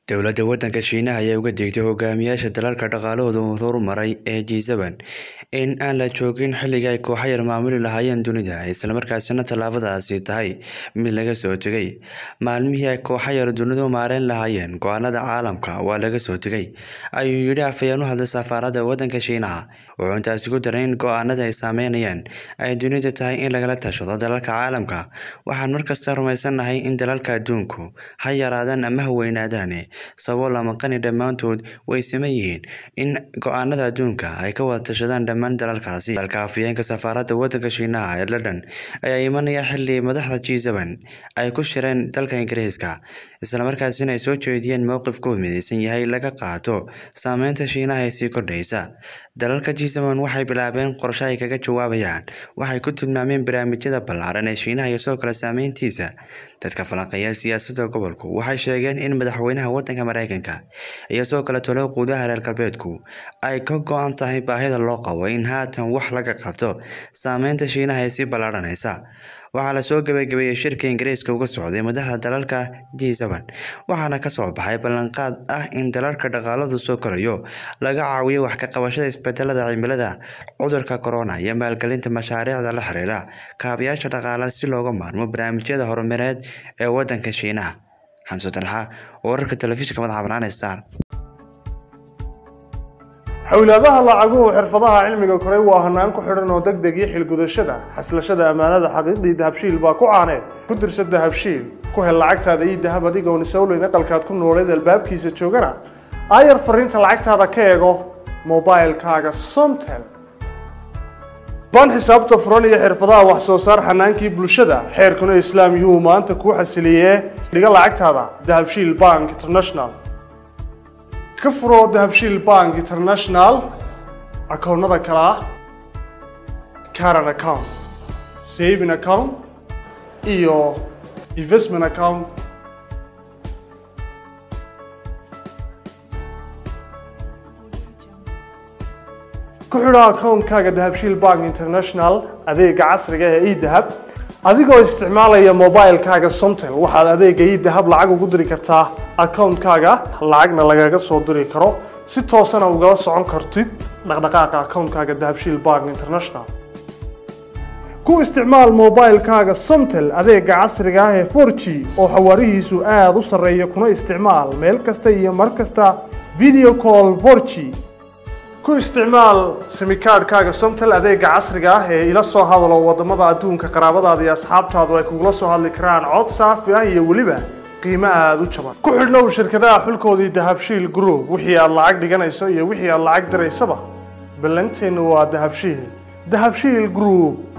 Dowladda waddanka Shiinaha ayaa uga digtay hogaamiyayaasha dalalka dhaqaalahoodu horumaray ee G7 in aan la joogin xilligii ay kooxo yar maamuli lahaayeen dunida, isla markaana tallaabadaasi tahay mid laga soo tegay. Maalmihii ay kooxo yar dunidu maareyn lahaayeen go'aanada caalamka waa laga soo tegay, ayuu yidhi afhayeen u hadlay safaaradda waddanka Shiinaha. Wuxuu intaasi ku daray in go'aanada ay saameynayaan ay dunida tahay in lagala tashado dalalka caalamka. Waxaan markasta rumaysanahay in dalalka adduunku ha yaraadaan ama ha weynaadaan, sabool ama qani dhammaantood way siman yihiin in go'aanada adduunka ay ka wada tashadaan dhammaan dalalkaasi. Hadalka afhayeenka safaaradda waddanka Shiinaha ee London ayaa imanaya xilli madaxda G7 ay ku shireen dalka Ingiriiska, isla markaana ay soo jeediyeen mowqifkoodu midaysan yahay in laga qaato saameynta Shiinaha ee sii kordhaysa. Dalalka G7 waxay bilaabeen qorshe ay kaga jawaabayaan waxa ay ku tilmaameen barnaamijyada ballaaran ee Shiinaha iyo sidoo kale saameyntiisa. Dadka falanqeeya siyaasadda gobolku waxay sheegeen in madaxweynaha waddanka Mareykanka iyo sidoo kale talo gudaha reer galbeedku ay ka go'an tahay baahida loo qabo in haatan wax laga qabto saameynta Shiinaha ee sii ballaaranaysa. Waxaa la soo gabagabeeyay shirka Ingiriiska uga socday madaxda dalalka G7, waxaana ka soo baxay ballanqaad ah in dalalka dhaqaalahoodu soo korayo laga caawiyo wax ka qabashada isbedelada cimilada, cudurka corona, iyo maalgelinta mashaariicda la xiriira kaabayaasha dhaqaalaha si looga maarmo barnaamijyada horumarineed ee waddanka Shiinaha. Xamse Dalxa, wararka telefishinka madaxa bannaan ee Star. xawlaadaha lacaguhu xirfadaha cilmiga koray waa hanaan ku xidhan oo deg deg iyo xilgudashada xaslashada ammaanada xaqiiqdii dahabshiil baa ku caaneed ku dirsa dahabshiil ku hel lacagtaada iyo dahab adigoon isowleyn aqalkaad ku nooleed albaabkiisa joogana aayar fariinta lacagtaada ka eego mobailkaaga somtel baan xisaabta furan iyo xirfadaha wax soo saar xanaankii bulshada xeerkuna islaam yuhuu maanta kuu xasiliyee dhiga lacagtaada dahabshiil bank international ka furo dahabshiil bank international akoonnada kale ah caran account saving account iyo investment account ku xidho akoonkaaga dahabshiil bank international adeega casriga ee edahab adigoo isticmaalaya mobilkaaga somtel waxaad adeega idahab lacag ugu diri kartaa akoonkaaga lacagna lagaga soo diri karo si toosana ugala socon kartid dhaqdhaqaaqa akoonkaaga dahabshiil bank international ku isticmaal mobilkaaga somtel adeega casriga ah ee 4g oo xawaarihiisu aada u sarreeya kuna isticmaal meel kasta iyo mar kasta video call 4g ku isticmaal simikaadhkaaga somtel adeega casriga ah ee ila soo hadalo wadamada adduunka qaraabadaada iyo asxaabtaadu ay kugula soo hadli karaan cod saafi ah iyo weliba qiimo aada u jaban ku xidhnow shirkadaha xulkoodii dahabshiil group wixii aad lacag dhiganayso iyo wixii aad lacag diraysaba ballanteennu waa dahabshiil dahabshiil group